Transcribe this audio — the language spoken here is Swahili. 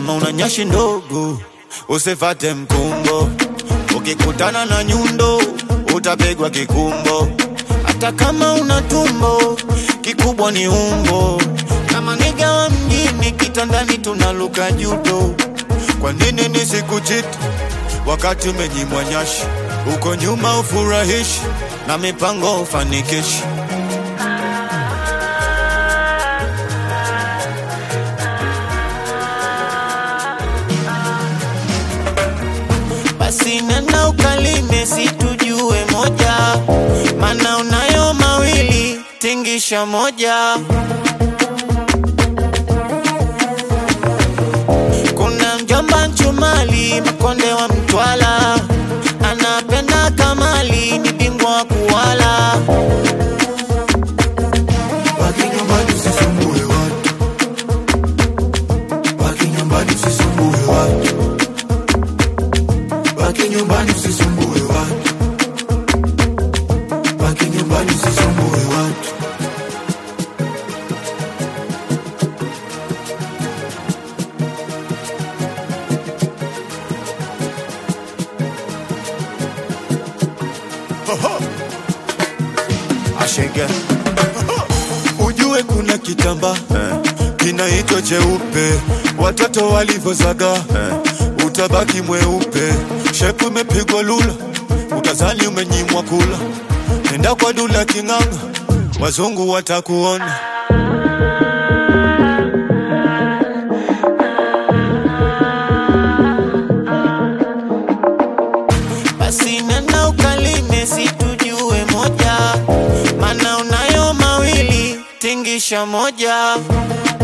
kama una nyashi ndogo usifate mkumbo, ukikutana na nyundo utapigwa kikumbo. Hata kama una tumbo kikubwa ni umbo, kama niga wa mjini kitandani tunaluka judo. Kwa nini nisikuchiti wakati umenyimwa nyashi? Uko nyuma ufurahishi na mipango ufanikishi. Basi nenda ukalime situjue moja, mana unayo mawili tingisha moja. Kuna mjomba Nchumali mkonde wa Mtwala, anapenda kamali, ni bingwa wa kuwala. Baki nyumbani usisumbue watu, baki nyumbani usisumbue watu, baki nyumbani usisumbue watu, baki nyumbani usisumbue watu. Ashenge ujue kuna kitamba kinaitwa cheupe, watoto walivyozaga utabaki mweupe. Shepu imepigwa lula, utazani umenyimwa kula. Nenda kwa dula king'anga, wazungu watakuona. Basi nenda ukalime situjue moja, mana unayo mawili tingisha moja.